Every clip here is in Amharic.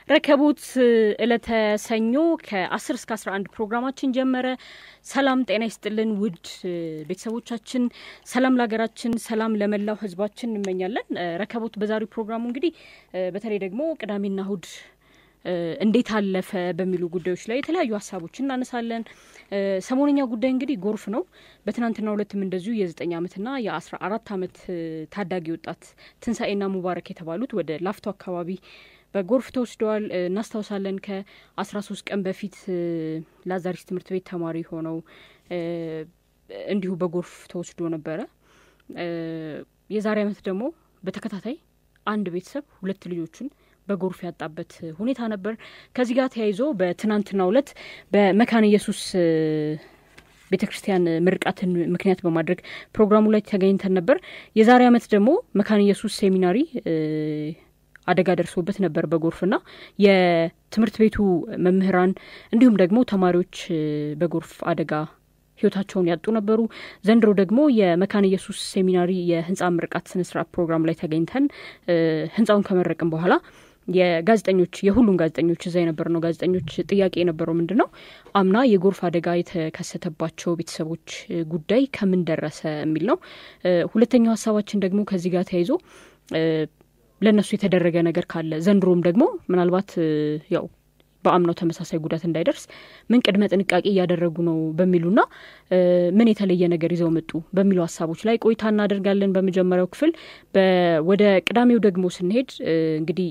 ረከቦት እለተ ሰኞ ከ10 እስከ 11 ፕሮግራማችን ጀመረ። ሰላም ጤና ይስጥልን ውድ ቤተሰቦቻችን፣ ሰላም ለሀገራችን፣ ሰላም ለመላው ሕዝባችን እንመኛለን። ረከቦት በዛሬው ፕሮግራሙ እንግዲህ በተለይ ደግሞ ቅዳሜና እሁድ እንዴት አለፈ በሚሉ ጉዳዮች ላይ የተለያዩ ሀሳቦችን እናነሳለን። ሰሞነኛ ጉዳይ እንግዲህ ጎርፍ ነው። በትናንትናው ዕለትም እንደዚሁ የዘጠኝ ዓመትና የአስራ አራት ዓመት ታዳጊ ወጣት ትንሳኤና ሙባረክ የተባሉት ወደ ላፍቶ አካባቢ በጎርፍ ተወስደዋል። እናስታውሳለን ከአስራ ሶስት ቀን በፊት ላዛሪስ ትምህርት ቤት ተማሪ ሆነው እንዲሁ በጎርፍ ተወስዶ ነበረ። የዛሬ ዓመት ደግሞ በተከታታይ አንድ ቤተሰብ ሁለት ልጆቹን በጎርፍ ያጣበት ሁኔታ ነበር። ከዚህ ጋር ተያይዞ በትናንትናው ዕለት በመካነ ኢየሱስ ቤተ ክርስቲያን ምርቃትን ምክንያት በማድረግ ፕሮግራሙ ላይ ተገኝተን ነበር። የዛሬ ዓመት ደግሞ መካነ ኢየሱስ ሴሚናሪ አደጋ ደርሶበት ነበር በጎርፍና የትምህርት ቤቱ መምህራን እንዲሁም ደግሞ ተማሪዎች በጎርፍ አደጋ ህይወታቸውን ያጡ ነበሩ። ዘንድሮ ደግሞ የመካነ ኢየሱስ ሴሚናሪ የህንፃ ምርቃት ስነስርዓት ፕሮግራም ላይ ተገኝተን ህንፃውን ከመረቅን በኋላ የጋዜጠኞች የሁሉም ጋዜጠኞች እዛ የነበር ነው ጋዜጠኞች ጥያቄ የነበረው ምንድን ነው አምና የጎርፍ አደጋ የተከሰተባቸው ቤተሰቦች ጉዳይ ከምን ደረሰ የሚል ነው። ሁለተኛው ሀሳባችን ደግሞ ከዚህ ጋር ተያይዞ ለእነሱ የተደረገ ነገር ካለ ዘንድሮም ደግሞ ምናልባት ያው በአምናው ተመሳሳይ ጉዳት እንዳይደርስ ምን ቅድመ ጥንቃቄ እያደረጉ ነው በሚሉና ምን የተለየ ነገር ይዘው መጡ በሚሉ ሀሳቦች ላይ ቆይታ እናደርጋለን። በመጀመሪያው ክፍል ወደ ቅዳሜው ደግሞ ስንሄድ እንግዲህ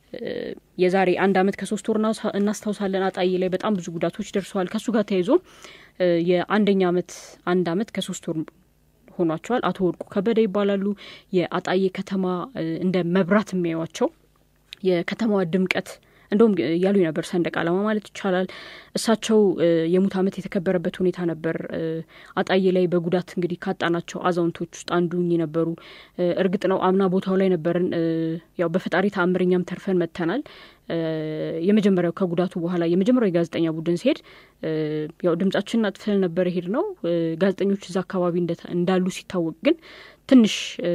የዛሬ አንድ አመት ከሶስት ወር እናስታውሳለን። አጣዬ ላይ በጣም ብዙ ጉዳቶች ደርሰዋል። ከእሱ ጋር ተያይዞ የአንደኛ አመት አንድ አመት ከሶስት ወር ሆኗቸዋል። አቶ ወርቁ ከበደ ይባላሉ። የአጣዬ ከተማ እንደ መብራት የሚያዩዋቸው የከተማዋ ድምቀት እንደውም ያሉ ነበር ሰንደቅ ዓላማ ማለት ይቻላል። እሳቸው የሙት ዓመት የተከበረበት ሁኔታ ነበር። አጣዬ ላይ በጉዳት እንግዲህ ካጣናቸው አዛውንቶች ውስጥ አንዱ ነበሩ። እርግጥ ነው አምና ቦታው ላይ ነበርን። ያው በፈጣሪ ተአምረኛም ተርፈን መጥተናል። የመጀመሪያው ከጉዳቱ በኋላ የመጀመሪያው የጋዜጠኛ ቡድን ሲሄድ ያው ድምጻችንን አጥፍተን ነበር ሄድ ነው። ጋዜጠኞች እዛ አካባቢ እንዳሉ ሲታወቅ ግን ትንሽ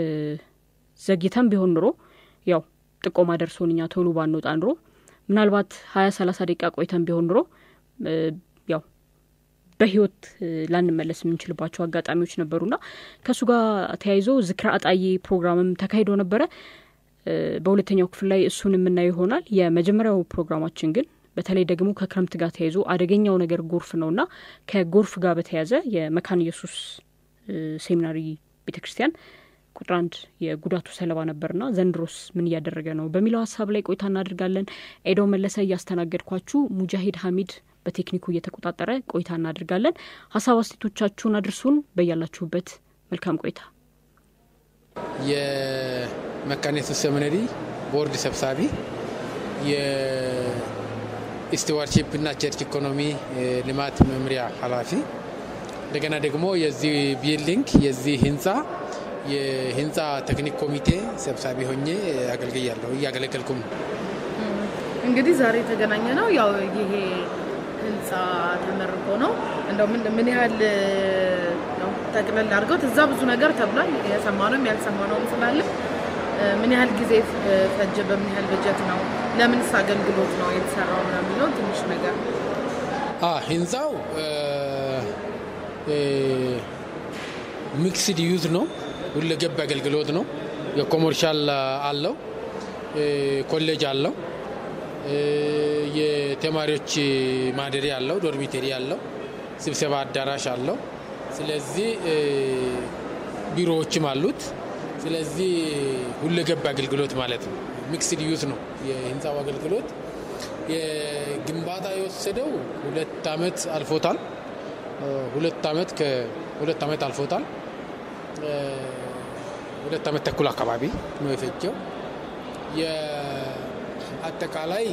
ዘግይተን ቢሆን ኑሮ ያው ጥቆማ ደርሶን እኛ ቶሎ ባንወጣ ኑሮ ምናልባት ሀያ ሰላሳ ደቂቃ ቆይተን ቢሆን ኑሮ ያው በህይወት ላንመለስ የምንችልባቸው አጋጣሚዎች ነበሩና ከእሱ ጋር ተያይዞ ዝክረ አጣዬ ፕሮግራምም ተካሂዶ ነበረ። በሁለተኛው ክፍል ላይ እሱን የምናየው ይሆናል። የመጀመሪያው ፕሮግራማችን ግን በተለይ ደግሞ ከክረምት ጋር ተያይዞ አደገኛው ነገር ጎርፍ ነውና ከጎርፍ ጋር በተያያዘ የመካነ ኢየሱስ ሴሚናሪ ቤተ ክርስቲያን ቁጥር አንድ የጉዳቱ ሰለባ ነበርና ዘንድሮስ ምን እያደረገ ነው በሚለው ሀሳብ ላይ ቆይታ እናደርጋለን። ኤዶ መለሰ እያስተናገድኳችሁ፣ ሙጃሂድ ሀሚድ በቴክኒኩ እየተቆጣጠረ ቆይታ እናደርጋለን። ሀሳብ አስቴቶቻችሁን አድርሱን። በያላችሁበት መልካም ቆይታ። የመካነ ኢየሱስ ሴሚናሪ ቦርድ ሰብሳቢ፣ የስቲዋርሺፕ እና ቸርች ኢኮኖሚ ልማት መምሪያ ኃላፊ እንደገና ደግሞ የዚህ ቢልዲንግ የዚህ ህንፃ የህንፃ ቴክኒክ ኮሚቴ ሰብሳቢ ሆኜ አገልግያለሁ እያገለገልኩም ነው። እንግዲህ ዛሬ የተገናኘ ነው ያው ይሄ ህንፃ ተመርቆ ነው። እንደው ምን ያህል ጠቅለል አድርገው እዛ ብዙ ነገር ተብሏል። የሰማነውም ያልሰማነውም ስላለ ምን ያህል ጊዜ ፈጀ፣ በምን ያህል በጀት ነው፣ ለምንስ አገልግሎት ነው የተሰራው ነው የሚለው ትንሽ ነገር ህንፃው ሚክስድ ዩዝ ነው ሁለገብ አገልግሎት ነው። የኮመርሻል አለው፣ ኮሌጅ አለው፣ የተማሪዎች ማደሪያ አለው፣ ዶርሚተሪ አለው፣ ስብሰባ አዳራሽ አለው። ስለዚህ ቢሮዎችም አሉት። ስለዚህ ሁለገብ አገልግሎት ማለት ነው። ሚክስድ ዩዝ ነው የህንፃው አገልግሎት። የግንባታ የወሰደው ሁለት ዓመት አልፎታል። ሁለት ዓመት ከሁለት ዓመት አልፎታል። ሁለት ዓመት ተኩል አካባቢ ነው የፈጀው። የአጠቃላይ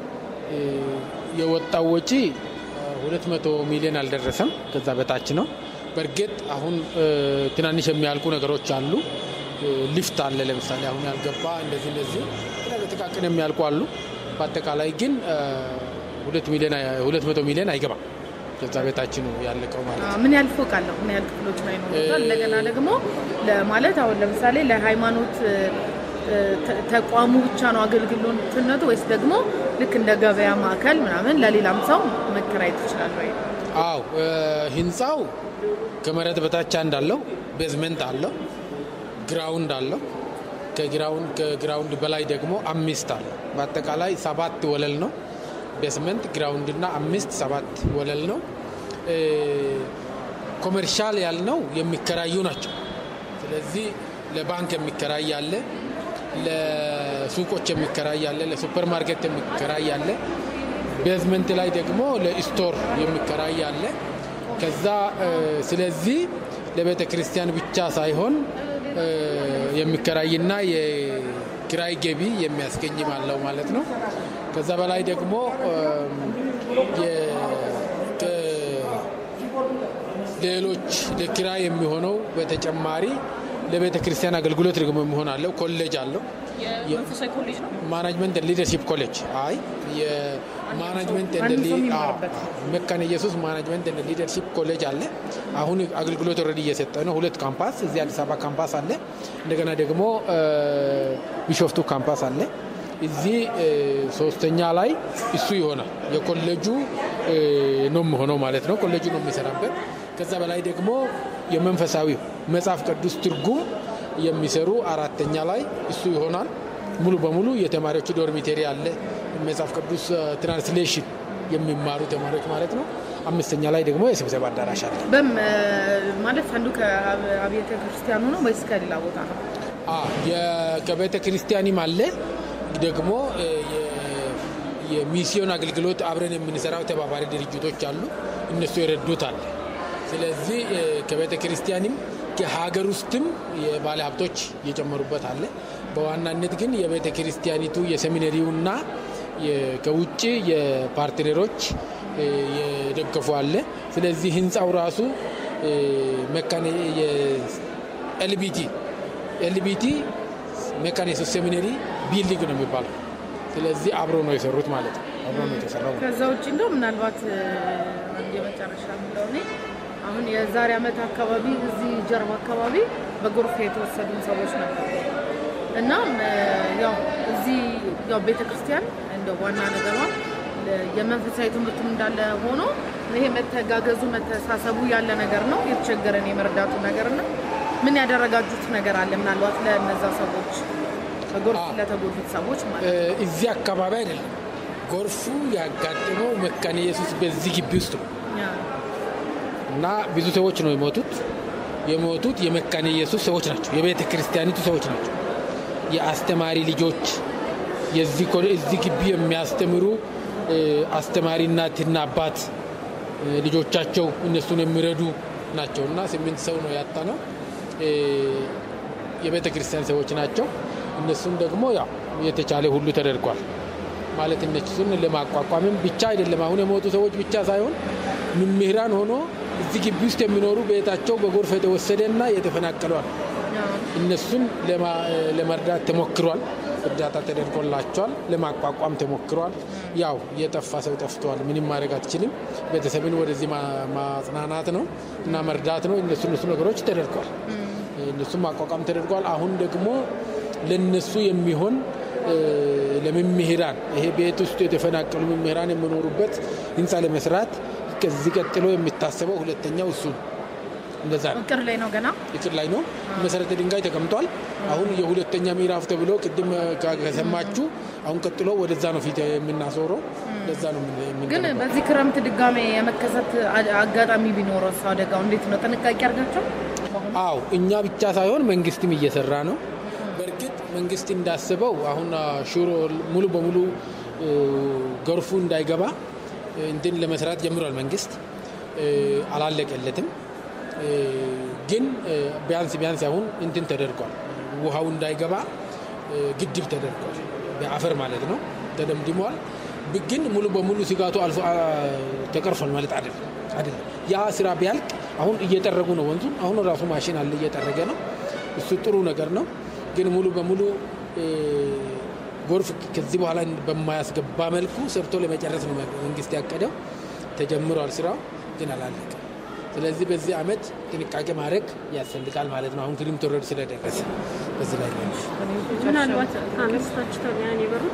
የወጣው ወጪ ሁለት መቶ ሚሊዮን አልደረሰም፣ ከዛ በታች ነው። በእርግጥ አሁን ትናንሽ የሚያልቁ ነገሮች አሉ። ሊፍት አለ ለምሳሌ አሁን ያልገባ እንደዚህ እንደዚህ ጥቃቅን የሚያልቁ አሉ። በአጠቃላይ ግን ሁለት መቶ ሚሊዮን አይገባም። ከዛ ቤታች ነው ያለቀው ማለት ነው። ምን ያህል ፎቅ አለው? ምን ያህል ክፍሎች ላይ ነው? እንደገና ደግሞ ማለት አሁን ለምሳሌ ለሃይማኖት ተቋሙ ብቻ ነው አገልግሎትነቱ ወይስ ደግሞ ልክ እንደ ገበያ ማዕከል ምናምን ለሌላም ሰው መከራየት ይችላል ወይ? አው ህንፃው ከመሬት በታች አንድ አለው፣ ቤዝመንት አለው፣ ግራውንድ አለው። ከግራውንድ ከግራውንድ በላይ ደግሞ አምስት አለው። በአጠቃላይ ሰባት ወለል ነው። ቤዝመንት ግራውንድ እና አምስት ሰባት ወለል ነው። ኮመርሻል ያልነው የሚከራዩ ናቸው። ስለዚህ ለባንክ የሚከራይ አለ፣ ለሱቆች የሚከራይ አለ፣ ለሱፐር ማርኬት የሚከራይ አለ። ቤዝመንት ላይ ደግሞ ለስቶር የሚከራይ አለ። ከዛ ስለዚህ ለቤተ ክርስቲያን ብቻ ሳይሆን የሚከራይና የኪራይ ገቢ የሚያስገኝም አለው ማለት ነው። ከዛ በላይ ደግሞ ሌሎች ለኪራይ የሚሆነው በተጨማሪ ለቤተ ክርስቲያን አገልግሎት ደግሞ የሚሆን አለው። ኮሌጅ አለው። የመንፈሳዊ ኮሌጅ ነው። ማናጅመንት ሊደርሺፕ ኮሌጅ አይ የማናጅመንት መካነ ኢየሱስ ማናጅመንት ሊደርሺፕ ኮሌጅ አለ። አሁን አገልግሎት ኦልሬዲ እየሰጠ ነው። ሁለት ካምፓስ እዚህ አዲስ አበባ ካምፓስ አለ። እንደገና ደግሞ ቢሾፍቱ ካምፓስ አለ። እዚህ ሶስተኛ ላይ እሱ ይሆናል። የኮሌጁ ነው የሚሆነው ማለት ነው። ኮሌጁ ነው የሚሰራበት። ከዛ በላይ ደግሞ የመንፈሳዊ መጽሐፍ ቅዱስ ትርጉም የሚሰሩ አራተኛ ላይ እሱ ይሆናል። ሙሉ በሙሉ የተማሪዎች ዶርሚቴሪ አለ። መጽሐፍ ቅዱስ ትራንስሌሽን የሚማሩ ተማሪዎች ማለት ነው። አምስተኛ ላይ ደግሞ የስብሰባ አዳራሽ አለ። በም ማለት አንዱ ከአብያተ ክርስቲያኑ ነው ወይስ ከሌላ ቦታ ነው? ከቤተ ክርስቲያንም አለ ደግሞ የሚስዮን አገልግሎት አብረን የምንሰራው ተባባሪ ድርጅቶች አሉ። እነሱ የረዱት አለ። ስለዚህ ከቤተ ክርስቲያንም ከሀገር ውስጥም የባለ ሀብቶች እየጨመሩበት አለ። በዋናነት ግን የቤተ ክርስቲያኒቱ የሴሚነሪውና ከውጭ የፓርትነሮች የደገፉ አለ። ስለዚህ ህንፃው ራሱ መካነ ኤልቢቲ ኤልቢቲ መካነ ኢየሱስ ሴሚነሪ ቢልዲንግ ነው የሚባለው። ስለዚህ አብሮ ነው የሰሩት ማለት ነው። አብሮ ነው የተሰራው። ከዛ ውጭ እንደው ምናልባት የመጨረሻ ምለው እኔ አሁን የዛሬ ዓመት አካባቢ እዚህ ጀርባ አካባቢ በጎርፍ የተወሰዱ ሰዎች ነበሩ እና ያው እዚህ ያው ቤተክርስቲያን እንደ ዋና ነገሯ የመንፈሳዊ ትምህርቱም እንዳለ ሆኖ ይሄ መተጋገዙ መተሳሰቡ ያለ ነገር ነው። የተቸገረን የመርዳቱ ነገር ነው። ምን ያደረጋጁት ነገር አለ? ምናልባት ለእነዛ ሰዎች በጎርፍ ለተጎዱት ሰዎች ማለት ነው። እዚህ አካባቢ አይደለም ጎርፉ ያጋጠመው መካነ ኢየሱስ በዚህ ግቢ ውስጥ ነው እና ብዙ ሰዎች ነው የሞቱት። የሞቱት የመካነ ኢየሱስ ሰዎች ናቸው፣ የቤተ ክርስቲያኒቱ ሰዎች ናቸው። የአስተማሪ ልጆች እዚህ ግቢ የሚያስተምሩ አስተማሪ እናትና አባት ልጆቻቸው እነሱን የሚረዱ ናቸው እና ስምንት ሰው ነው ያጣ ነው የቤተ ክርስቲያን ሰዎች ናቸው። እነሱም ደግሞ ያው የተቻለ ሁሉ ተደርጓል ማለት እነሱን ለማቋቋምም ብቻ አይደለም። አሁን የሞቱ ሰዎች ብቻ ሳይሆን መምህራን ሆኖ እዚህ ግቢ ውስጥ የሚኖሩ ቤታቸው በጎርፍ የተወሰደና የተፈናቀሏል። እነሱን ለመርዳት ተሞክሯል። እርዳታ ተደርጎላቸዋል። ለማቋቋም ተሞክሯል። ያው የጠፋ ሰው ጠፍቷል። ምንም ማድረግ አትችልም። ቤተሰብን ወደዚህ ማጽናናት ነው እና መርዳት ነው። እነሱ እነሱ ነገሮች ተደርጓል። እነሱም ማቋቋም ተደርጓል። አሁን ደግሞ ለነሱ የሚሆን ለመምህራን ይሄ ቤት ውስጥ የተፈናቀሉ መምህራን የሚኖሩበት ህንፃ ለመስራት ከዚህ ቀጥሎ የሚታሰበው ሁለተኛው እሱ ነው። እንደዛ ነው። እቅድ ላይ ነው ገና እቅድ ላይ ነው። መሰረተ ድንጋይ ተቀምጧል። አሁን የሁለተኛ ምዕራፍ ተብሎ ቅድም ከሰማችሁ አሁን ቀጥሎ ወደዛ ነው ፊት የምናዞረው። ለዛ ነው ግን በዚህ ክረምት ድጋሜ የመከሰት አጋጣሚ ቢኖረው እሱ አደጋው እንዴት ነው? ጥንቃቄ አድርጋቸው። አው እኛ ብቻ ሳይሆን መንግስትም እየሰራ ነው። በእርግጥ መንግስት እንዳስበው አሁን ሹሮ ሙሉ በሙሉ ጎርፉ እንዳይገባ እንትን ለመስራት ጀምሯል። መንግስት አላለቀለትም፣ ግን ቢያንስ ቢያንስ አሁን እንትን ተደርጓል። ውሃው እንዳይገባ ግድብ ተደርጓል። በአፈር ማለት ነው ተደምድሟል። ግን ሙሉ በሙሉ ስጋቱ አልፎ ተቀርፏል ማለት አይደለም አይደለም። ያ ስራ ቢያልቅ አሁን እየጠረጉ ነው ወንዙን። አሁን ራሱ ማሽን አለ እየጠረገ ነው። እሱ ጥሩ ነገር ነው። ግን ሙሉ በሙሉ ጎርፍ ከዚህ በኋላ በማያስገባ መልኩ ሰርቶ ለመጨረስ ነው መንግስት ያቀደው። ተጀምሯል ስራው ግን አላለቀም። ስለዚህ በዚህ አመት ጥንቃቄ ማድረግ ያስፈልጋል ማለት ነው። አሁን ክረምት ወረድ ስለደረሰ በዚህ ላይ ነው። ምናልባት አነስታችሁታል ያን የበሩት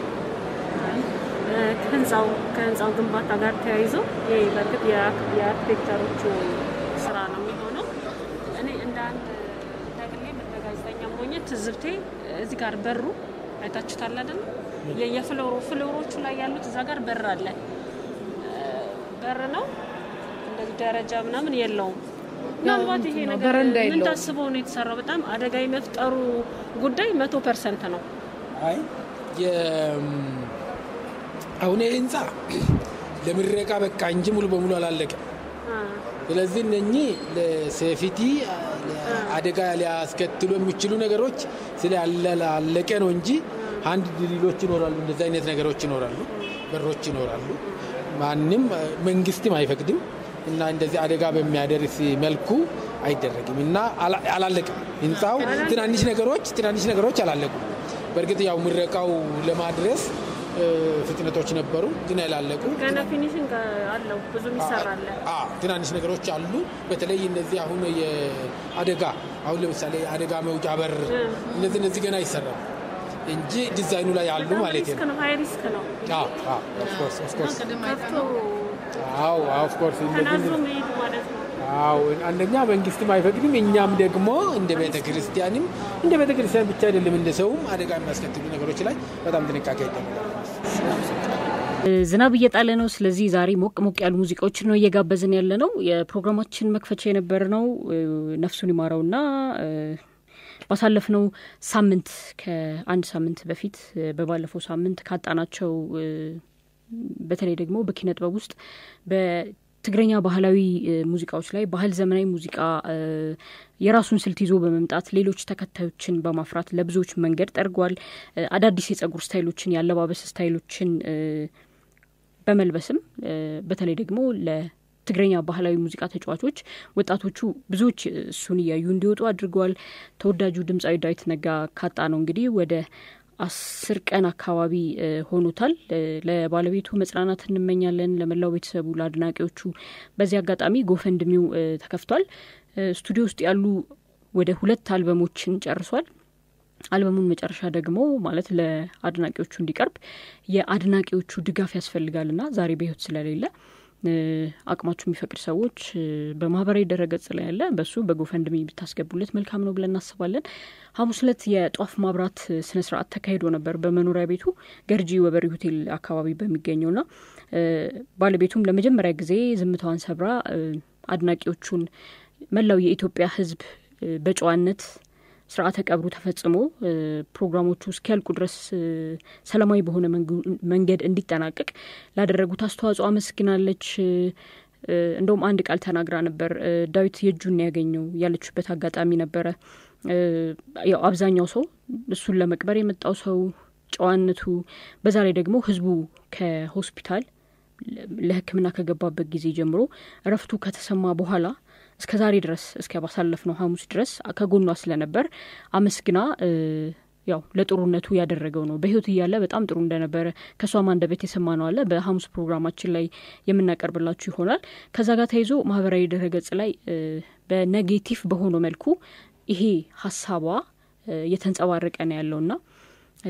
ህንፃው ከህንፃው ግንባታ ጋር ተያይዞ ይህ በእርግጥ የአርክቴክቸሮቹ ስራ ነው የሚሆነው። እኔ እንደ አንድ ደግሌም እንደ ጋዜጠኛ ሞኘ ትዝብቴ እዚህ ጋር በሩ አይታችሁታል አይደል? የፍሎሮ ፍሎሮቹ ላይ ያሉት እዛ ጋር በር አለ። በር ነው እንደዚህ ደረጃ ምናምን የለውም። ምናልባት ይሄ ነገር በረንዳ ምን የለውም። ታስበው ነው የተሰራው? በጣም አደጋ የመፍጠሩ ጉዳይ መቶ ፐርሰንት ነው። አይ አሁን ይህ ህንፃ ለምረቃ በቃ እንጂ ሙሉ በሙሉ አላለቀም። ስለዚህ እነኚህ ለሴፊቲ አደጋ ሊያስከትሉ የሚችሉ ነገሮች ስላለቀ ነው እንጂ አንድ ድሪሎች ይኖራሉ፣ እንደዚህ አይነት ነገሮች ይኖራሉ፣ በሮች ይኖራሉ። ማንም መንግስትም አይፈቅድም እና እንደዚህ አደጋ በሚያደርስ መልኩ አይደረግም እና አላ- አላለቅም ህንፃው ትናንሽ ነገሮች ትናንሽ ነገሮች አላለቁም። በእርግጥ ያው ምረቃው ለማድረስ እ፣ ፍጥነቶች ነበሩ፣ ግን ያላለቁ ገና ፊኒሽንግ አለው ብዙ ይሰራል። አ ትናንሽ ነገሮች አሉ። በተለይ እነዚህ አሁን የአደጋ አሁን ለምሳሌ አደጋ መውጫ በር እነዚህ እነዚህ ገና ይሰራሉ እንጂ ዲዛይኑ ላይ አሉ በጣም ማለት ሪስክ ነው። ነው፣ ሀይ ሪስክ ነው። አዎ አዎ ኦፍ ኮርስ ኦፍ ኮርስ ቅድም ከፍቶ አዎ ኦፍ ኮርስ ተናዞ እነዚህ መሄድ ማለት ነው። አዎ አንደኛ መንግስትም አይፈቅድም። እኛም ደግሞ እንደ ቤተ ክርስቲያንም እንደ ቤተ ክርስቲያን ብቻ አይደለም እንደ ሰውም አደጋ የሚያስከትሉ ነገሮች ላይ በጣም ጥንቃቄ ይደረጋል። ዝናብ እየጣለ ነው። ስለዚህ ዛሬ ሞቅ ሞቅ ያሉ ሙዚቃዎችን ነው እየጋበዝን ያለ ነው። የፕሮግራማችን መክፈቻ የነበረ ነው ነፍሱን ይማረውና እ፣ ባሳለፍነው ሳምንት ከአንድ ሳምንት በፊት እ፣ በባለፈው ሳምንት ካጣናቸው እ፣ በተለይ ደግሞ በኪነ ጥበብ ውስጥ በትግረኛ ባህላዊ እ፣ ሙዚቃዎች ላይ ባህል ዘመናዊ ሙዚቃ እ፣ የራሱን ስልት ይዞ በመምጣት ሌሎች ተከታዮችን በማፍራት ለብዙዎች መንገድ ጠርጓል። እ፣ አዳዲስ የጸጉር ስታይሎችን፣ የአለባበስ ስታይሎችን እ፣ በመልበስም እ፣ በተለይ ደግሞ ለትግረኛ ባህላዊ ሙዚቃ ተጫዋቾች ወጣቶቹ ብዙዎች እሱን እያዩ እንዲወጡ አድርገዋል። ተወዳጁ ድምፃዊ ዳዊት ነጋ ካጣ ነው እንግዲህ ወደ አስር ቀን አካባቢ እ፣ ሆኖታል። እ፣ ለባለቤቱ መጽናናት እንመኛለን፣ ለመላው ቤተሰቡ፣ ለአድናቂዎቹ። በዚህ አጋጣሚ ጎፈንድሚው እ፣ ተከፍቷል። እ፣ ስቱዲዮ ውስጥ ያሉ ወደ ሁለት አልበሞችን ጨርሷል። አልበሙን መጨረሻ ደግሞ ማለት ለአድናቂዎቹ እንዲቀርብ የአድናቂዎቹ ድጋፍ ያስፈልጋልና ዛሬ በሕይወት ስለሌለ እ፣ አቅማችሁ የሚፈቅድ ሰዎች እ፣ በማህበራዊ ድረገጽ ላይ ያለ በሱ በጎፈንድሚ ብታስገቡለት መልካም ነው ብለን እናስባለን። ሐሙስ ዕለት የጧፍ ማብራት ስነ ስርዓት ተካሂዶ ነበር በመኖሪያ ቤቱ ገርጂ ወበሪ ሆቴል አካባቢ በሚገኘውና እ፣ ባለቤቱም ለመጀመሪያ ጊዜ ዝምታዋን ሰብራ እ፣ አድናቂዎቹን መላው የኢትዮጵያ ሕዝብ እ፣ በጨዋነት ስርዓተ ቀብሩ ተፈጽሞ እ፣ ፕሮግራሞቹ እስኪያልቁ ድረስ እ፣ ሰላማዊ በሆነ መንጉ- መንገድ እንዲጠናቀቅ ላደረጉት አስተዋጽኦ አመስግናለች። እ፣ እ፣ እንደውም አንድ ቃል ተናግራ ነበር። እ፣ ዳዊት የእጁን ያገኘው ያለችበት አጋጣሚ ነበረ። እ፣ ያው አብዛኛው ሰው እሱን ለመቅበር የመጣው ሰው ጨዋነቱ፣ በዛ ላይ ደግሞ ህዝቡ ከሆስፒታል ለሕክምና ከገባበት ጊዜ ጀምሮ እረፍቱ ከተሰማ በኋላ እስከ ዛሬ ድረስ እስከ ባሳለፍነው ሐሙስ ድረስ ከጎኗ ስለነበር አመስግና እ፣ ያው ለጥሩነቱ ያደረገው ነው። በህይወት እያለ በጣም ጥሩ እንደነበረ ከእሷም አንደበት የሰማ ነው አለ በሐሙስ ፕሮግራማችን ላይ የምናቀርብላችሁ ይሆናል። ከዛ ጋር ተይዞ ማህበራዊ ድረገጽ ላይ እ፣ በኔጌቲቭ በሆነው መልኩ ይሄ ሀሳቧ እ፣ እየተንጸባረቀ ነው ያለውና እ፣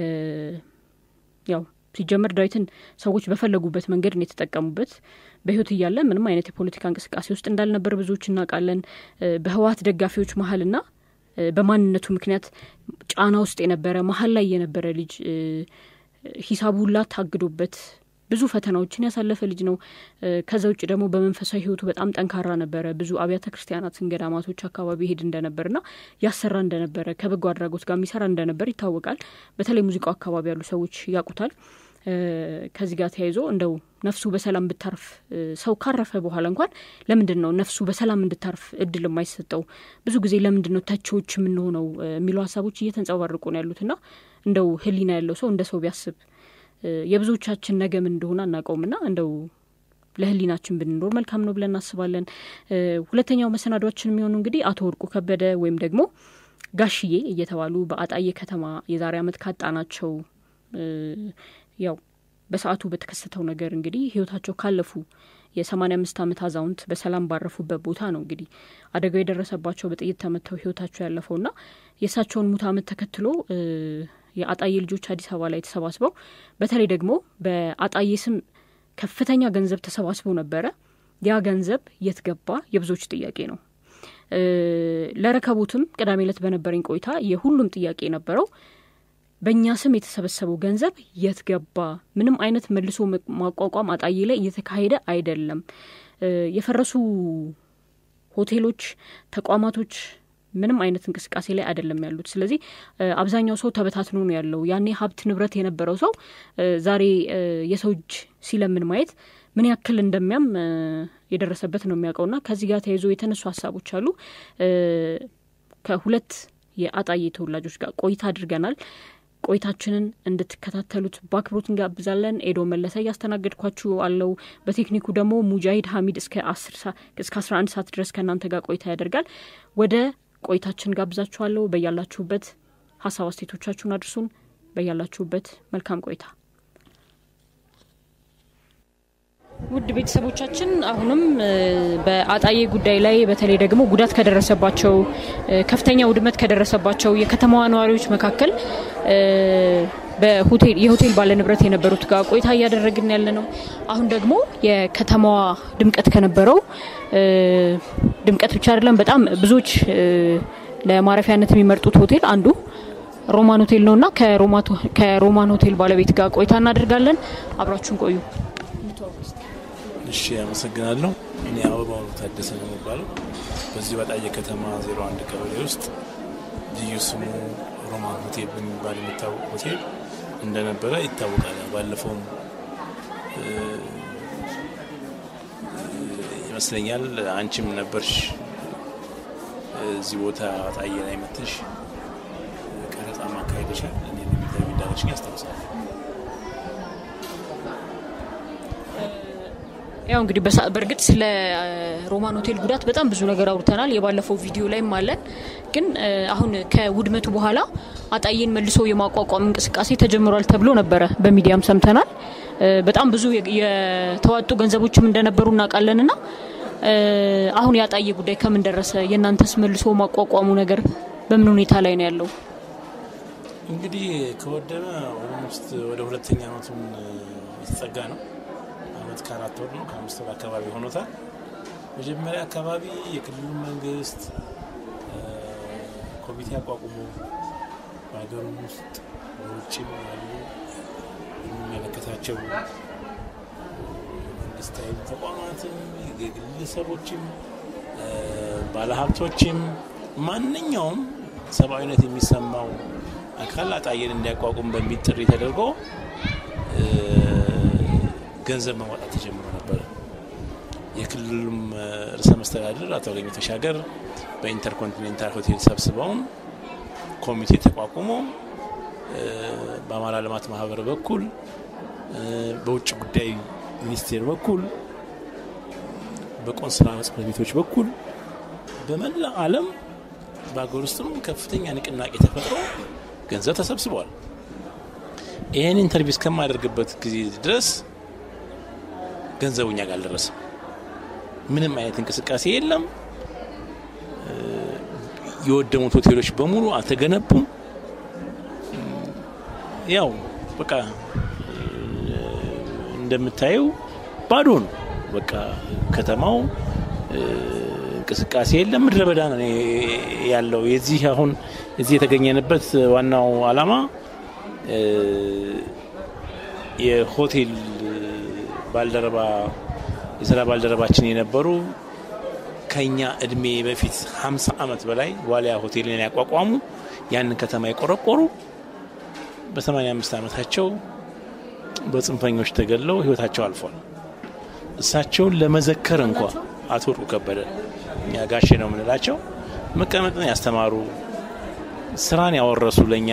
ያው ሲጀመር ዳዊትን ሰዎች በፈለጉበት መንገድ ነው የተጠቀሙበት። በህይወት እያለ ምንም አይነት የፖለቲካ እንቅስቃሴ ውስጥ እንዳልነበር ብዙዎች እናውቃለን። እ፣ በህወሀት ደጋፊዎች መሀልና እ፣ በማንነቱ ምክንያት ጫና ውስጥ የነበረ መሀል ላይ የነበረ ልጅ እ፣ ሂሳቡ ሁላ ታግዶበት ብዙ ፈተናዎችን ያሳለፈ ልጅ ነው። እ፣ ከዛ ውጭ ደግሞ በመንፈሳዊ ህይወቱ በጣም ጠንካራ ነበረ። ብዙ አብያተ ክርስቲያናትን፣ ገዳማቶች አካባቢ ሄድ እንደነበርና ያሰራ እንደነበረ ከበጎ አድራጎት ጋር የሚሰራ እንደነበር ይታወቃል። በተለይ ሙዚቃው አካባቢ ያሉ ሰዎች ያውቁታል። እ፣ ከዚህ ጋር ተያይዞ እንደው ነፍሱ በሰላም ብታርፍ እ፣ ሰው ካረፈ በኋላ እንኳን ለምንድን ነው ነፍሱ በሰላም እንድታርፍ እድል የማይሰጠው? ብዙ ጊዜ ለምንድን ነው ተቺዎች የምንሆነው እ፣ የሚሉ ሀሳቦች እየተንጸባረቁ ነው ያሉትና እንደው ህሊና ያለው ሰው እንደ ሰው ቢያስብ እ፣ የብዙዎቻችን ነገ ምን እንደሆነ አናውቀውምና እንደው ለህሊናችን ብንኖር መልካም ነው ብለን እናስባለን። እ፣ ሁለተኛው መሰናዷችን የሚሆኑ እንግዲህ አቶ ወርቁ ከበደ ወይም ደግሞ ጋሽዬ እየተባሉ በአጣዬ ከተማ የዛሬ ዓመት ካጣናቸው እ፣ ያው በሰዓቱ በተከሰተው ነገር እንግዲህ ህይወታቸው ካለፉ የሰማኒያ አምስት ዓመት አዛውንት በሰላም ባረፉበት ቦታ ነው እንግዲህ አደጋው የደረሰባቸው በጥይት ተመተው ህይወታቸው ያለፈውና የእሳቸውን ሙት ዓመት ተከትሎ የአጣዬ ልጆች አዲስ አበባ ላይ ተሰባስበው በተለይ ደግሞ በአጣዬ ስም ከፍተኛ ገንዘብ ተሰባስበው ነበረ። ያ ገንዘብ የት ገባ የብዙዎች ጥያቄ ነው። ለረከቡትም ቅዳሜ ዕለት በነበረኝ ቆይታ የሁሉም ጥያቄ የነበረው በእኛ ስም የተሰበሰበው ገንዘብ የት ገባ? ምንም አይነት መልሶ ማቋቋም አጣዬ ላይ እየተካሄደ አይደለም። የፈረሱ ሆቴሎች፣ ተቋማቶች ምንም አይነት እንቅስቃሴ ላይ አይደለም ያሉት። ስለዚህ አብዛኛው ሰው ተበታትኖ ነው ያለው። ያኔ ሀብት ንብረት የነበረው ሰው ዛሬ የሰው እጅ ሲለምን ማየት ምን ያክል እንደሚያም የደረሰበት ነው የሚያውቀውና ከዚህ ጋር ተያይዞ የተነሱ ሀሳቦች አሉ። ከሁለት የአጣዬ ተወላጆች ጋር ቆይታ አድርገናል። ቆይታችንን እንድትከታተሉት በአክብሮት እንጋብዛለን። ኤዶ መለሰ እያስተናገድኳችሁ አለው። በቴክኒኩ ደግሞ ሙጃሂድ ሀሚድ እስከ አስራ አንድ ሰዓት ድረስ ከእናንተ ጋር ቆይታ ያደርጋል። ወደ ቆይታችን ጋብዛችኋለሁ። በያላችሁበት ሀሳብ አስተያየቶቻችሁን አድርሱን። በያላችሁበት መልካም ቆይታ። ውድ ቤተሰቦቻችን አሁንም በአጣዬ ጉዳይ ላይ በተለይ ደግሞ ጉዳት ከደረሰባቸው ከፍተኛ ውድመት ከደረሰባቸው የከተማዋ ነዋሪዎች መካከል በሆቴል የሆቴል ባለንብረት የነበሩት ጋር ቆይታ እያደረግን ያለ ነው። አሁን ደግሞ የከተማዋ ድምቀት ከነበረው ድምቀት ብቻ አይደለም፣ በጣም ብዙዎች ለማረፊያነት የሚመርጡት ሆቴል አንዱ ሮማን ሆቴል ነው እና ከሮማን ሆቴል ባለቤት ጋር ቆይታ እናደርጋለን። አብራችሁን ቆዩ። እሺ፣ አመሰግናለሁ። እኔ አበባው ታደሰ ነው የሚባለው በዚህ በጣዬ ከተማ ዜሮ አንድ ቀበሌ ውስጥ ልዩ ስሙ ሮማን ሆቴል በሚባል የሚታወቅ ሆቴል እንደነበረ ይታወቃል። ባለፈውም ይመስለኛል አንቺም ነበርሽ እዚህ ቦታ ጣዬ ላይ መተሽ ቀረጻ ማካሄደሻል። እኔ የሚታይ እንዳለችኝ ያስታውሳል። ያው እንግዲህ በእርግጥ ስለ ሮማን ሆቴል ጉዳት በጣም ብዙ ነገር አውርተናል። የባለፈው ቪዲዮ ላይም አለን። ግን አሁን ከውድመቱ በኋላ አጣዬን መልሶ የማቋቋም እንቅስቃሴ ተጀምሯል ተብሎ ነበረ፣ በሚዲያም ሰምተናል። በጣም ብዙ የተዋጡ ገንዘቦችም እንደነበሩ እናውቃለን። ና አሁን የአጣዬ ጉዳይ ከምን ደረሰ? የእናንተስ መልሶ ማቋቋሙ ነገር በምን ሁኔታ ላይ ነው ያለው? እንግዲህ ከወደመ ኦልሞስት ወደ ሁለተኛ አመቱን የተጠጋ ነው አመት ከአራት ወር ነው ከአምስት ወር አካባቢ ሆኖታል። መጀመሪያ አካባቢ የክልሉ መንግስት ኮሚቴ አቋቁሞ በሀገሩም ውስጥ በውጭም ያሉ የሚመለከታቸው መንግስታዊ ተቋማትም የግለሰቦችም ባለሀብቶችም ማንኛውም ሰብአዊነት የሚሰማው አካል አጣዬን እንዲያቋቁም በሚል ጥሪ ተደርጎ ገንዘብ መዋጣት ተጀምሮ ነበረ። የክልሉም ርዕሰ መስተዳድር አቶ አገኘሁ ተሻገር በኢንተርኮንቲኔንታል ሆቴል ሰብስበውን ኮሚቴ ተቋቁሞ በአማራ ልማት ማህበር በኩል በውጭ ጉዳይ ሚኒስቴር በኩል በቆንስላ ጽሕፈት ቤቶች በኩል በመላ ዓለም በሀገር ውስጥም ከፍተኛ ንቅናቄ ተፈጥሮ ገንዘብ ተሰብስበዋል። ይህን ኢንተርቪው እስከማደርግበት ጊዜ ድረስ ገንዘቡ እኛ ጋር አልደረሰም። ምንም አይነት እንቅስቃሴ የለም። የወደሙት ሆቴሎች በሙሉ አልተገነቡም። ያው በቃ እንደምታየው ባዶ ነው። በቃ ከተማው እንቅስቃሴ የለም። ምድረ በዳ ነው ያለው። የዚህ አሁን እዚህ የተገኘንበት ዋናው ዓላማ የሆቴል ባልደረባ የስራ ባልደረባችን የነበሩ ከኛ እድሜ በፊት 50 ዓመት በላይ ዋሊያ ሆቴልን ያቋቋሙ ያንን ከተማ የቆረቆሩ በ85 ዓመታቸው በጽንፈኞች ተገለው ህይወታቸው አልፏል። እሳቸውን ለመዘከር እንኳ አቶ ወርቁ ከበደ እኛ ጋሼ ነው የምንላቸው መቀመጥን ያስተማሩ ስራን ያወረሱ ለእኛ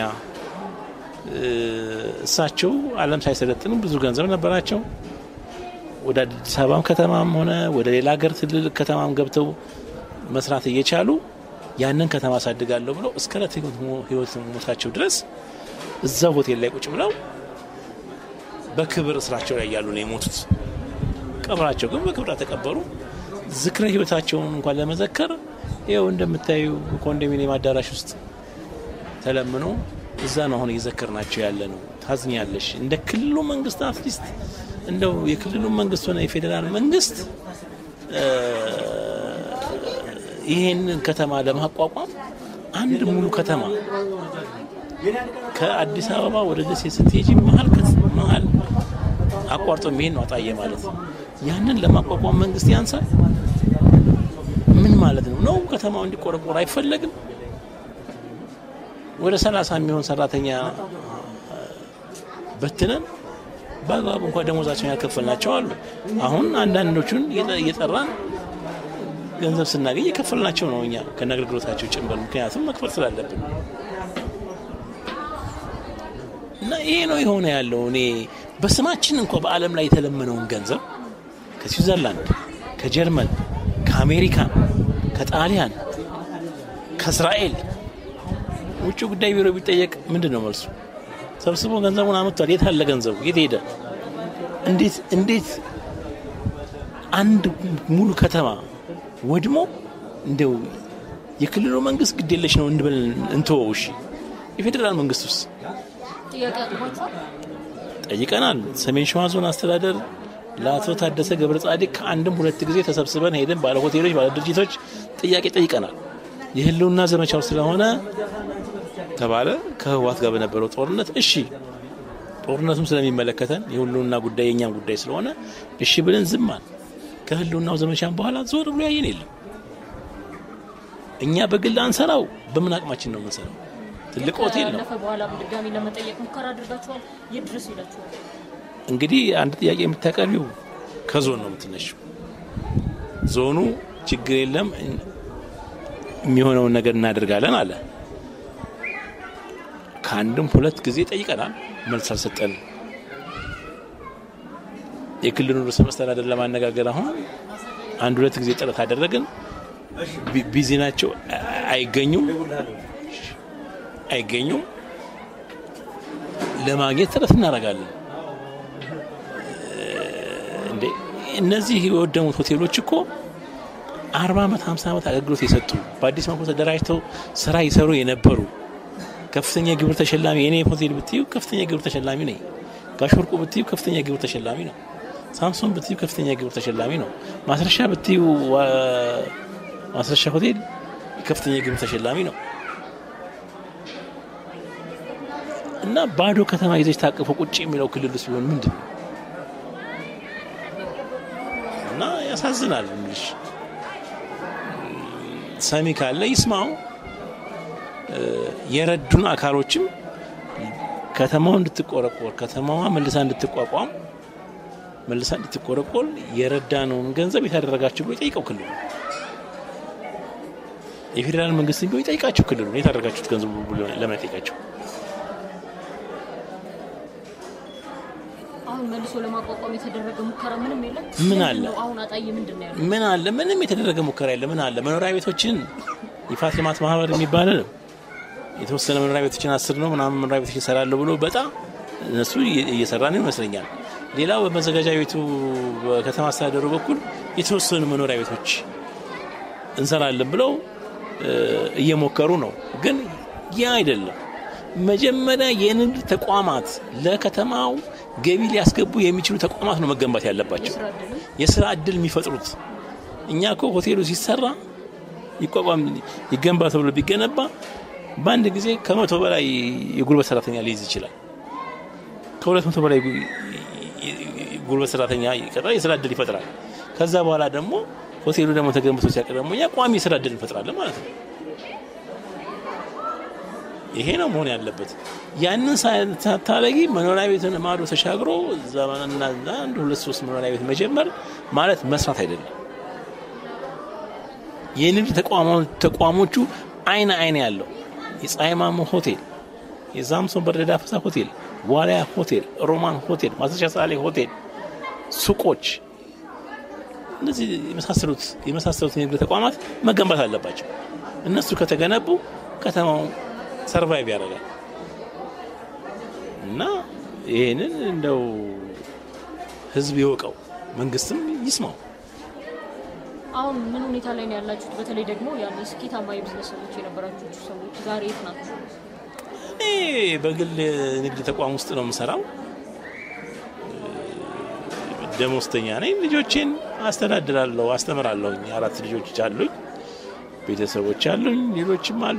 እሳቸው ዓለም ሳይሰለጥኑ ብዙ ገንዘብ ነበራቸው። ወደ አዲስ አበባም ከተማም ሆነ ወደ ሌላ ሀገር ትልልቅ ከተማም ገብተው መስራት እየቻሉ ያንን ከተማ አሳድጋለሁ ብለው እስከ ዕለት ህይወት ሞታቸው ድረስ እዛው ሆቴል ላይ ቁጭ ብለው በክብር እስራቸው ላይ ያሉ ነው የሞቱት። ቀብራቸው ግን በክብር ተቀበሩ። ዝክረ ህይወታቸውን እንኳን ለመዘከር ይኸው እንደምታዩ ኮንዶሚኒየም አዳራሽ ውስጥ ተለምኖ እዛ ነው አሁን እየዘከርናቸው ያለ ነው። ታዝኛለሽ። እንደ ክልሉ መንግስት አትሊስት እንደው የክልሉ መንግስት ሆነ የፌዴራል መንግስት ይህንን ከተማ ለማቋቋም አንድ ሙሉ ከተማ ከአዲስ አበባ ወደ ደሴ ስትሄጂ መሀል መሀል አቋርጦ የሚሄድ ነው አጣዬ ማለት ነው። ያንን ለማቋቋም መንግስት ያንሳል። ምን ማለት ነው? ነው ከተማው እንዲቆረቆር አይፈለግም። ወደ ሰላሳ የሚሆን ሰራተኛ በትነን በአግባቡ እንኳ ደሞዛቸውን ያከፈልናቸው አሉ። አሁን አንዳንዶቹን እየጠራን ገንዘብ ስናገኝ የከፈልናቸው ነው እኛ ከነ አገልግሎታቸው ጭምር፣ ምክንያቱም መክፈል ስላለብን እና ይሄ ነው የሆነ ያለው። እኔ በስማችን እንኳ በዓለም ላይ የተለመነውን ገንዘብ ከስዊዘርላንድ፣ ከጀርመን፣ ከአሜሪካ፣ ከጣሊያን፣ ከእስራኤል ውጭ ጉዳይ ቢሮ ቢጠየቅ ምንድን ነው መልሱ? ሰብስቦ ገንዘቡን አመጥቷል። የት አለ ገንዘቡ? የት ሄደ? እንዴት እንዴት አንድ ሙሉ ከተማ ወድሞ እንደው የክልሉ መንግስት ግዴለሽ ነው እንበል እንተወው። እሺ የፌዴራል መንግስት ውስጥ ጠይቀናል። ሰሜን ሸዋ ዞን አስተዳደር ለአቶ ታደሰ ገብረ ጻዲቅ ከአንድም ሁለት ጊዜ ተሰብስበን ሄደን ባለ ሆቴሎች፣ ባለ ድርጅቶች ጥያቄ ጠይቀናል። የህልውና ዘመቻው ስለሆነ ተባለ። ከህወሓት ጋር በነበረው ጦርነት እሺ ጦርነቱም ስለሚመለከተን የህልውና ጉዳይ የእኛም ጉዳይ ስለሆነ እሺ ብለን ዝማን። ከህልውናው ዘመቻን በኋላ ዞር ብሎ ያየን የለም። እኛ በግል አንሰራው፣ በምን አቅማችን ነው የምንሰራው? ትልቅ ሆቴል ነው። በኋላ ድጋሚ ለመጠየቅ ሙከራ አድርጋችኋል? የት ድረስ ሄዳችኋል? እንግዲህ አንድ ጥያቄ የምታቀርቢው ከዞን ነው የምትነሽው። ዞኑ ችግር የለም የሚሆነውን ነገር እናደርጋለን አለ። ከአንድም ሁለት ጊዜ ጠይቀናል፣ መልስ አልሰጠንም። የክልሉ ርዕሰ መስተዳደር ለማነጋገር አሁን አንድ ሁለት ጊዜ ጥረት አደረግን። ቢዚ ናቸው፣ አይገኙም አይገኙም። ለማግኘት ጥረት እናደርጋለን። እንዴ እነዚህ የወደሙት ሆቴሎች እኮ አርባ ዓመት ሀምሳ ዓመት አገልግሎት የሰጡ በአዲስ መልኩ ተደራጅተው ስራ ይሰሩ የነበሩ ከፍተኛ ግብር ተሸላሚ የኔ ሆቴል ብትዩ ከፍተኛ ግብር ተሸላሚ ነኝ። ጋሽ ወርቁ ብትዩ ከፍተኛ ግብር ተሸላሚ ነው። ሳምሶን ብትዩ ከፍተኛ ግብር ተሸላሚ ነው። ማስረሻ ብትዩ ማስረሻ ሆቴል ከፍተኛ ግብር ተሸላሚ ነው። እና ባዶ ከተማ ይዘች ታቅፎ ቁጭ የሚለው ክልል ውስጥ ቢሆን ምንድን ነው? እና ያሳዝናል። ምልሽ ሰሚ ካለ ይስማው። የረዱን አካሎችም ከተማው እንድትቆረቆር ከተማዋ መልሳ እንድትቋቋም መልሳ እንድትቆረቆር የረዳነውን ገንዘብ የታደረጋችሁ ብሎ ይጠይቀው ክልሉ። የፌዴራል መንግስት ቢሆን ይጠይቃቸው ክልሉ የታደረጋችሁት ገንዘብ ብሎ ለምን አይጠይቃቸው? አሁን መልሶ ለማቋቋም የተደረገ ሙከራ ምንም የለም። ምን አለ? አሁን አጣዬ ምንድን ነው ያለው? ምን አለ? ምንም የተደረገ ሙከራ የለ። ምን አለ? መኖሪያ ቤቶችን ይፋት ልማት ማህበር የሚባል የተወሰነ መኖሪያ ቤቶችን አስር ነው ምናምን መኖሪያ ቤቶች ይሰራለሁ ብሎ በጣም እነሱ እየሰራ ነው ይመስለኛል። ሌላው በመዘጋጃ ቤቱ በከተማ አስተዳደሩ በኩል የተወሰኑ መኖሪያ ቤቶች እንሰራለን ብለው እየሞከሩ ነው። ግን ያ አይደለም። መጀመሪያ የንግድ ተቋማት ለከተማው ገቢ ሊያስገቡ የሚችሉ ተቋማት ነው መገንባት ያለባቸው፣ የስራ እድል የሚፈጥሩት። እኛ እኮ ሆቴሉ ሲሰራ ይቋቋም ይገንባ ተብሎ ቢገነባ በአንድ ጊዜ ከመቶ በላይ የጉልበት ሰራተኛ ሊይዝ ይችላል። ከሁለት መቶ በላይ ጉልበት ሰራተኛ ይቀጥራል፣ የስራ እድል ይፈጥራል። ከዛ በኋላ ደግሞ ሆቴሉ ደግሞ ተገንብቶ ሲያቅ ደግሞ እኛ ቋሚ የስራ እድል እንፈጥራለን ማለት ነው። ይሄ ነው መሆን ያለበት። ያንን ሳታለጊ መኖሪያ ቤትን ማዶ ተሻግሮ ዘመንና አንድ ሁለት ሶስት መኖሪያ ቤት መጀመር ማለት መስራት አይደለም። የንግድ ተቋሞቹ አይን አይን ያለው የፀሐይ ማሞ ሆቴል፣ የዛምሶን በረዳ ፈሳ ሆቴል፣ ዋልያ ሆቴል፣ ሮማን ሆቴል፣ ማስረሻ ሳሌ ሆቴል፣ ሱቆች፣ እነዚህ የመሳሰሉት የመሳሰሉት የንግድ ተቋማት መገንባት አለባቸው። እነሱ ከተገነቡ ከተማው ሰርቫይቭ ያደርጋል እና ይህንን እንደው ህዝብ ይወቀው፣ መንግስትም ይስማው። አሁን ምን ሁኔታ ላይ ነው ያላችሁት? በተለይ ደግሞ ያን ስኬታማ የቢዝነስ ሰዎች የነበራችሁ ሰዎች ዛሬ የት ናችሁ? እኔ በግል ንግድ ተቋም ውስጥ ነው የምሰራው። ደሞዝተኛ ነኝ። ልጆቼን አስተዳድራለሁ፣ አስተምራለሁኝ። አራት ልጆች አሉኝ፣ ቤተሰቦች አሉኝ፣ ሌሎችም አሉ።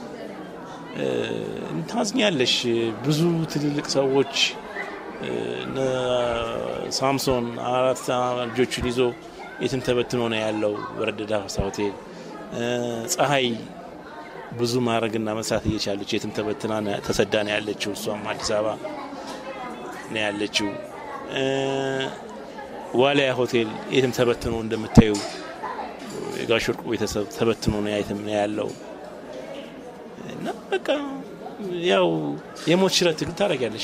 እንታዝኛለሽ። ብዙ ትልልቅ ሰዎች እነ ሳምሶን አራት ልጆቹን ይዞ የትም ተበትኖ ነው ያለው በረደዳ ፋሳ ሆቴል። ፀሐይ ብዙ ማድረግና መስራት እየቻለች የትም ተበትና ተሰዳ ነው ያለችው። እሷም አዲስ አበባ ነው ያለችው። ዋሊያ ሆቴል የትም ተበትኖ እንደምታዩ የጋሽ ወርቁ ቤተሰብ ተበትኖ ነው የትም ነው ያለው እና በቃ ያው የሞት ሽረት ትግል ታደርጊያለሽ።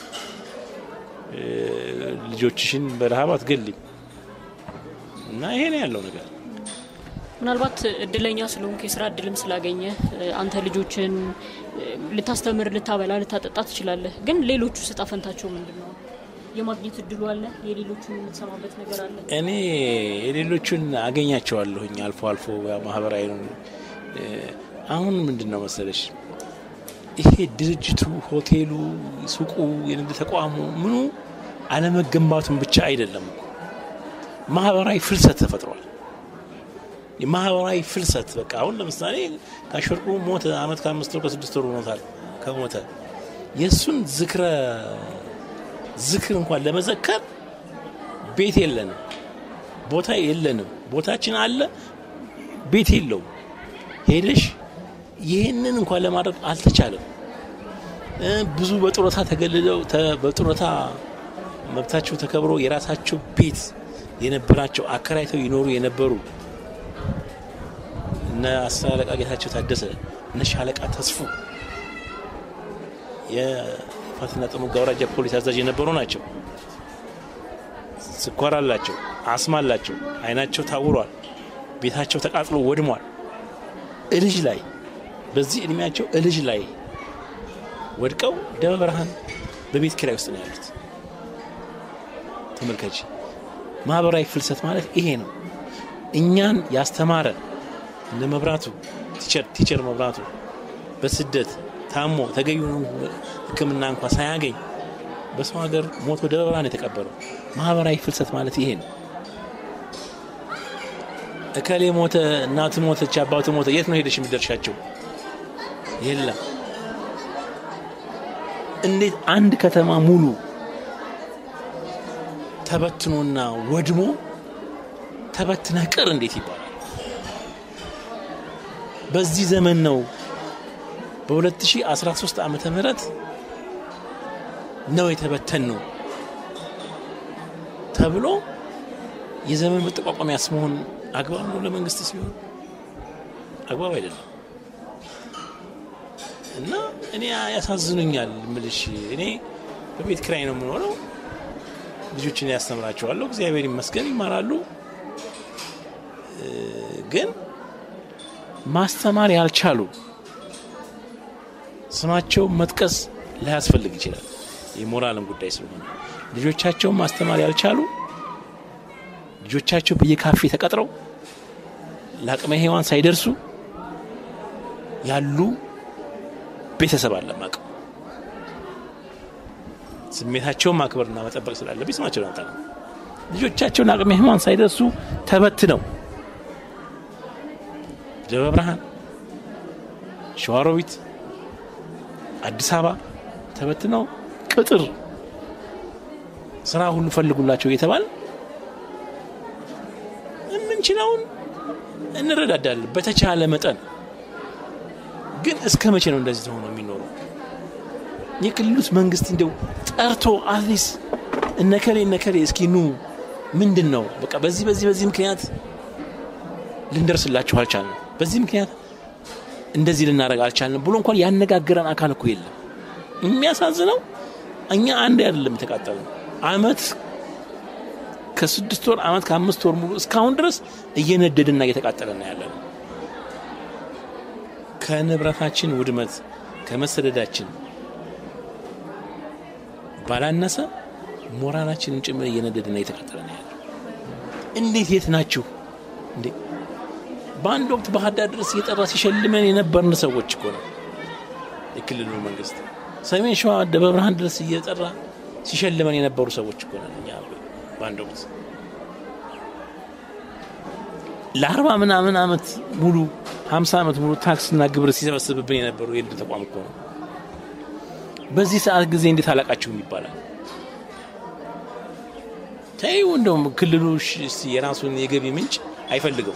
ልጆችሽን በረሃብ አትገሊም እና ይሄ ነው ያለው ነገር። ምናልባት እድለኛ ስለሆንክ የስራ እድልም ስላገኘ አንተ ልጆችን ልታስተምር፣ ልታበላ፣ ልታጠጣ ትችላለህ። ግን ሌሎቹ እጣ ፈንታቸው ምንድን ነው? የማግኘት እድሉ አለ? የሌሎቹን የምትሰማበት ነገር አለ? እኔ የሌሎቹን አገኛቸዋለሁኝ አልፎ አልፎ ማህበራዊ አሁን ምንድን ነው መሰለሽ ይሄ ድርጅቱ፣ ሆቴሉ፣ ሱቁ፣ የንግድ ተቋሙ ምኑ አለመገንባቱን ብቻ አይደለም ማህበራዊ ፍልሰት ተፈጥሯል። የማህበራዊ ፍልሰት በቃ አሁን ለምሳሌ ጋሽ ወርቁ ሞተ። አመት ከአምስት ወር ከስድስት ወር ሆኖታል ከሞተ። የእሱን ዝክረ ዝክር እንኳን ለመዘከር ቤት የለንም፣ ቦታ የለንም። ቦታችን አለ፣ ቤት የለውም። ሄደሽ ይህንን እንኳን ለማድረግ አልተቻለም። ብዙ በጡረታ ተገልለው በጡረታ መብታቸው ተከብሮ የራሳቸው ቤት የነበራቸው አከራይተው ይኖሩ የነበሩ እነ አስር አለቃ ጌታቸው ታደሰ እነ ሻለቃ ተስፉ የፋትና ጥሙጋ አውራጃ ፖሊስ አዛዥ የነበሩ ናቸው። ስኳር አላቸው፣ አስማ አላቸው፣ አይናቸው ታውሯል፣ ቤታቸው ተቃጥሎ ወድሟል። እልጅ ላይ በዚህ እድሜያቸው እልጅ ላይ ወድቀው ደብረ ብርሃን በቤት ኪራይ ውስጥ ነው ያሉት። ተመልከች። ማህበራዊ ፍልሰት ማለት ይሄ ነው። እኛን ያስተማረ እነ መብራቱ ቲቸር መብራቱ በስደት ታሞ ተገቢውን ሕክምና እንኳ ሳያገኝ በሰው ሀገር ሞቶ ደብረ ብርሃን የተቀበረው ማህበራዊ ፍልሰት ማለት ይሄ ነው። እከሌ ሞተ፣ እናት ሞተች፣ አባቱ ሞተ፣ የት ነው ሄደሽ የሚደርሻቸው? የለም። እንዴት አንድ ከተማ ሙሉ ተበትኖና ወድሞ ተበትነህ ቅር እንዴት ይባላል? በዚህ ዘመን ነው በ2013 ዓመተ ምህረት ነው የተበተን ነው ተብሎ የዘመን መጠቋቋሚያስ መሆን አግባብ ነው ለመንግስት ሲሆን አግባብ አይደለም። እና እኔ ያሳዝኑኛል ምልሽ እኔ በቤት ክራይ ነው የምኖረው። ልጆችን ያስተምራቸዋለሁ። እግዚአብሔር ይመስገን ይማራሉ። ግን ማስተማር ያልቻሉ ስማቸው መጥቀስ ላያስፈልግ ይችላል። የሞራልን ጉዳይ ስለሆነ ልጆቻቸውን ማስተማር ያልቻሉ ልጆቻቸው በየካፌ ተቀጥረው ለአቅመ ሔዋን ሳይደርሱ ያሉ ቤተሰብ አለ ማቀው ስሜታቸውን ማክበርና መጠበቅ ስላለብኝ ስማቸውን አንጠራ። ልጆቻቸውን አቅመ ሔዋን ሳይደርሱ ተበትነው ደብረ ብርሃን፣ ሸዋሮቢት፣ አዲስ አበባ ተበትነው ቅጥር ስራ ሁሉ ፈልጉላቸው እየተባለ የምንችለውን እንረዳዳለን በተቻለ መጠን። ግን እስከ መቼ ነው እንደዚህ ሆኖ የሚኖረው? የክልሉስ መንግስት እንደው ጠርቶ አትሊስ እነከሌ እነከሌ እስኪ ኑ ምንድን ነው በቃ በዚህ በዚህ በዚህ ምክንያት ልንደርስላችሁ አልቻልንም፣ በዚህ ምክንያት እንደዚህ ልናደርግ አልቻልንም ብሎ እንኳን ያነጋግረን አካል እኮ የለም። የሚያሳዝነው እኛ አንድ አይደለም የተቃጠልነው አመት ከስድስት ወር አመት ከአምስት ወር ሙሉ እስካሁን ድረስ እየነደድና እየተቃጠለና ያለ ነው። ከንብረታችን ውድመት ከመሰደዳችን ባላነሰ ሞራላችንን ጭምር እየነደድና እየተቃጠለ ነው ያለው። እንዴት የት ናችሁ እንዴ? በአንድ ወቅት ባህር ዳር ድረስ እየጠራ ሲሸልመን የነበርን ሰዎች እኮ ነው የክልሉ መንግስት። ሰሜን ሸዋ ደብረ ብርሃን ድረስ እየጠራ ሲሸልመን የነበሩ ሰዎች እኮ ነን እኛ በአንድ ወቅት ለአርባ ምናምን ዓመት ሙሉ ሀምሳ ዓመት ሙሉ ታክስና ግብር ሲሰበስብብን የነበሩ የንግድ ተቋም እኮ ነው። በዚህ ሰዓት ጊዜ እንዴት አላቃችሁም ይባላል? ተይው እንደውም ክልሉ የራሱን የገቢ ምንጭ አይፈልገው።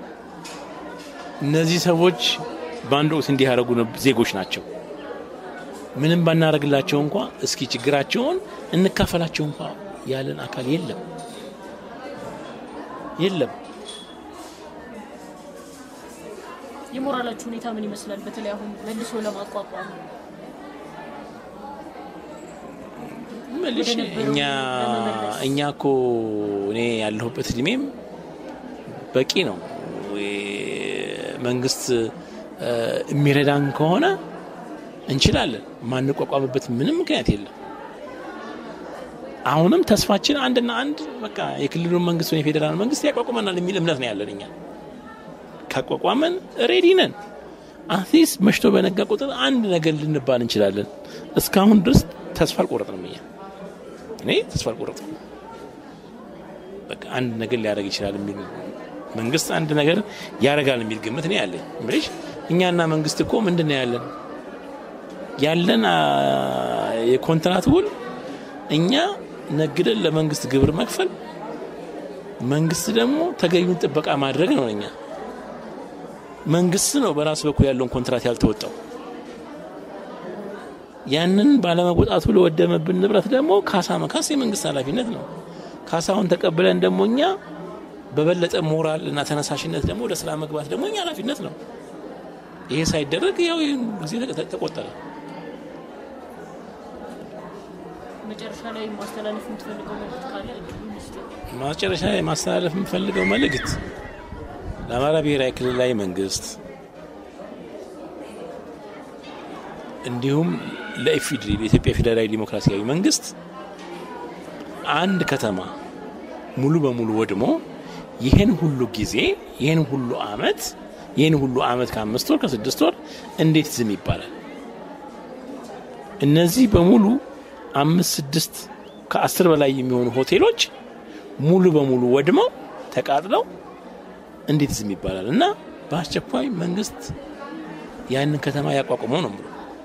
እነዚህ ሰዎች በአንድ ወቅት እንዲህ ያደረጉ ዜጎች ናቸው። ምንም ባናደርግላቸው እንኳ እስኪ ችግራቸውን እንካፈላቸው እንኳ ያለን አካል የለም የለም። የሞራላችሁ ሁኔታ ምን ይመስላል? በተለይ አሁን መልሶ ለማቋቋም መልሽ እኛ እኛ እኮ እኔ ያለሁበት እድሜም በቂ ነው። መንግስት የሚረዳን ከሆነ እንችላለን። ማንቋቋምበት ምንም ምክንያት የለም። አሁንም ተስፋችን አንድና አንድ በቃ የክልሉን መንግስት ወይ የፌዴራል መንግስት ያቋቁመናል የሚል እምነት ነው ያለን። እኛ ካቋቋመን ሬዲ ነን። አትሊስት መሽቶ በነጋ ቁጥር አንድ ነገር ልንባል እንችላለን። እስካሁን ድረስ ተስፋ አልቆረጥንም። እኛ እኔ ተስፋ አልቆረጥንም። በቃ አንድ ነገር ሊያደርግ ይችላል የሚል መንግስት አንድ ነገር ያደርጋል የሚል ግምት ነው ያለኝ። ምልሽ እኛና መንግስት እኮ ምንድን ነው ያለን ያለን የኮንትራት ውል እኛ ነግደን ለመንግስት ግብር መክፈል፣ መንግስት ደግሞ ተገቢውን ጥበቃ ማድረግ ነው። እኛ መንግስት ነው በራሱ በኩል ያለውን ኮንትራት ያልተወጣው። ያንን ባለመወጣቱ ለወደመብን ንብረት ደግሞ ካሳ መካስ የመንግስት ኃላፊነት ነው። ካሳውን ተቀብለን ደግሞ እኛ በበለጠ ሞራል እና ተነሳሽነት ደግሞ ወደ ስራ መግባት ደግሞ እኛ ኃላፊነት ነው። ይሄ ሳይደረግ ያው ይህን ጊዜ ተቆጠረ። መጨረሻ ላይ ማስተላለፍ የምትፈልገው መልዕክት ካለ መጨረሻ ላይ ማስተላለፍ የምፈልገው መልእክት ለአማራ ብሔራዊ ክልላዊ መንግስት እንዲሁም ለኢፌዴሪ ለኢትዮጵያ ፌዴራላዊ ዲሞክራሲያዊ መንግስት አንድ ከተማ ሙሉ በሙሉ ወድሞ ይህን ሁሉ ጊዜ ይህን ሁሉ አመት ይህን ሁሉ አመት ከአምስት ወር ከስድስት ወር እንዴት ዝም ይባላል? እነዚህ በሙሉ አምስት ስድስት ከአስር በላይ የሚሆኑ ሆቴሎች ሙሉ በሙሉ ወድመው ተቃጥለው እንዴት ዝም ይባላል? እና በአስቸኳይ መንግስት ያንን ከተማ ያቋቁመው ነው ብሎ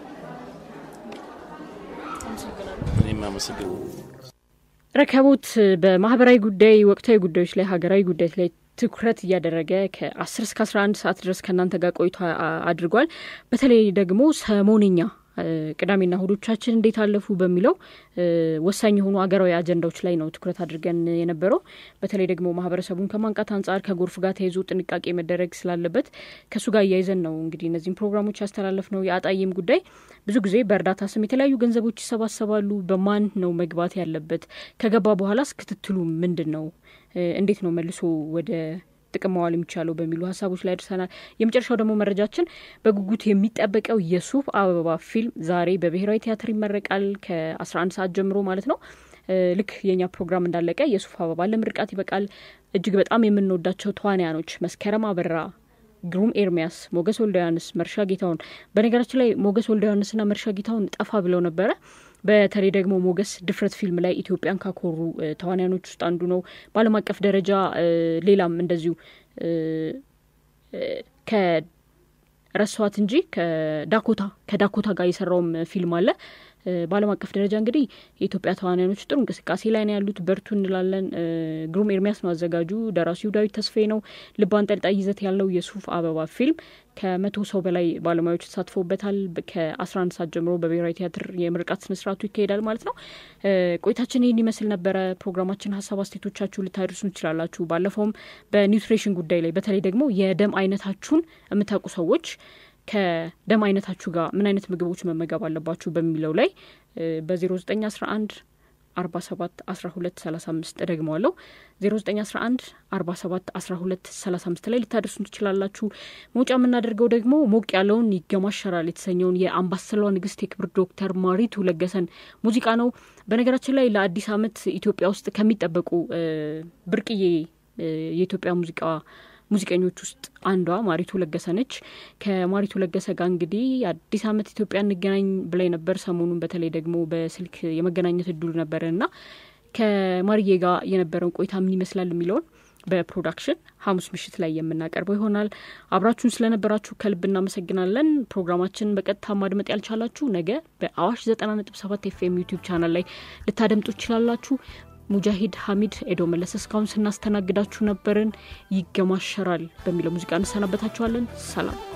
እኔም አመሰግናለሁ። ረከቦት በማህበራዊ ጉዳይ፣ ወቅታዊ ጉዳዮች ላይ፣ ሀገራዊ ጉዳዮች ላይ ትኩረት እያደረገ ከ10 እስከ 11 ሰዓት ድረስ ከእናንተ ጋር ቆይታ አድርጓል። በተለይ ደግሞ ሰሞንኛ ቅዳሜና እሁዶቻችን እንዴት አለፉ በሚለው ወሳኝ የሆኑ አገራዊ አጀንዳዎች ላይ ነው ትኩረት አድርገን የነበረው። በተለይ ደግሞ ማህበረሰቡን ከማንቃት አንጻር ከጎርፍ ጋር ተይዞ ጥንቃቄ መደረግ ስላለበት ከእሱ ጋር እያይዘን ነው እንግዲህ እነዚህም ፕሮግራሞች ያስተላለፍ ነው። የአጣዬም ጉዳይ ብዙ ጊዜ በእርዳታ ስም የተለያዩ ገንዘቦች ይሰባሰባሉ። በማን ነው መግባት ያለበት? ከገባ በኋላስ ክትትሉ ምንድን ነው? እንዴት ነው መልሶ ወደ ጥቅም መዋል የሚቻለው በሚሉ ሀሳቦች ላይ ደርሰናል። የመጨረሻው ደግሞ መረጃችን በጉጉት የሚጠበቀው የሱፍ አበባ ፊልም ዛሬ በብሔራዊ ቲያትር ይመረቃል ከ11 ሰዓት ጀምሮ ማለት ነው። ልክ የኛ ፕሮግራም እንዳለቀ የሱፍ አበባ ለምርቃት ይበቃል። እጅግ በጣም የምንወዳቸው ተዋንያኖች መስከረም አበራ፣ ግሩም ኤርሚያስ፣ ሞገስ ወልደ ዮሐንስ፣ መርሻ ጌታውን። በነገራችን ላይ ሞገስ ወልደ ዮሐንስና መርሻ ጌታውን ጠፋ ብለው ነበረ። በተለይ ደግሞ ሞገስ ድፍረት ፊልም ላይ ኢትዮጵያን ካኮሩ ተዋንያኖች ውስጥ አንዱ ነው። በዓለም አቀፍ ደረጃ ሌላም እንደዚሁ ከረሷት እንጂ ከዳኮታ ከዳኮታ ጋር የሰራውም ፊልም አለ። በዓለም አቀፍ ደረጃ እንግዲህ የኢትዮጵያ ተዋናዮች ጥሩ እንቅስቃሴ ላይ ነው ያሉት። በርቱ እንላለን። ግሩም ኤርሚያስ ነው አዘጋጁ። ደራሲው ዳዊት ተስፋዬ ነው። ልብ አንጠልጣይ ይዘት ያለው የሱፍ አበባ ፊልም ከመቶ ሰው በላይ ባለሙያዎች ተሳትፎበታል። ከአስራ አንድ ሰዓት ጀምሮ በብሔራዊ ቲያትር የምርቃት ስነስርዓቱ ይካሄዳል ማለት ነው። ቆይታችን ይህን ይመስል ነበረ። ፕሮግራማችን ሀሳብ አስተያየቶቻችሁ ልታደርሱ ትችላላችሁ። ባለፈውም በኒውትሪሽን ጉዳይ ላይ በተለይ ደግሞ የደም አይነታችሁን የምታውቁ ሰዎች ከደም አይነታችሁ ጋር ምን አይነት ምግቦች መመገብ አለባችሁ በሚለው ላይ በዜሮ ዘጠኝ አስራ አንድ 47 12 35 እደግመዋለሁ 0911 47 12 35 ላይ ልታደርሱን ትችላላችሁ። መውጫ የምናደርገው ደግሞ ሞቅ ያለውን ይገማሸራል የተሰኘውን የአምባሰሏ ንግስት የክብር ዶክተር ማሪቱ ለገሰን ሙዚቃ ነው። በነገራችን ላይ ለአዲስ ዓመት ኢትዮጵያ ውስጥ ከሚጠበቁ ብርቅዬ የኢትዮጵያ ሙዚቃ ሙዚቀኞች ውስጥ አንዷ ማሪቱ ለገሰ ነች። ከማሪቱ ለገሰ ጋር እንግዲህ አዲስ ዓመት ኢትዮጵያ እንገናኝ ብላይ ነበር። ሰሞኑን በተለይ ደግሞ በስልክ የመገናኘት እድሉ ነበረ እና ከማርዬ ጋር የነበረውን ቆይታ ምን ይመስላል የሚለውን በፕሮዳክሽን ሐሙስ ምሽት ላይ የምናቀርበው ይሆናል። አብራችሁን ስለነበራችሁ ከልብ እናመሰግናለን። ፕሮግራማችን በቀጥታ ማድመጥ ያልቻላችሁ ነገ በአዋሽ ዘጠና ነጥብ ሰባት ኤፍኤም ዩቲዩብ ቻናል ላይ ልታደምጡ ትችላላችሁ። ሙጃሂድ ሀሚድ ኤዶ መለሰ እስካሁን ስናስተናግዳችሁ ነበርን። ይገማሸራል በሚለው ሙዚቃ እንሰናበታችኋለን። ሰላም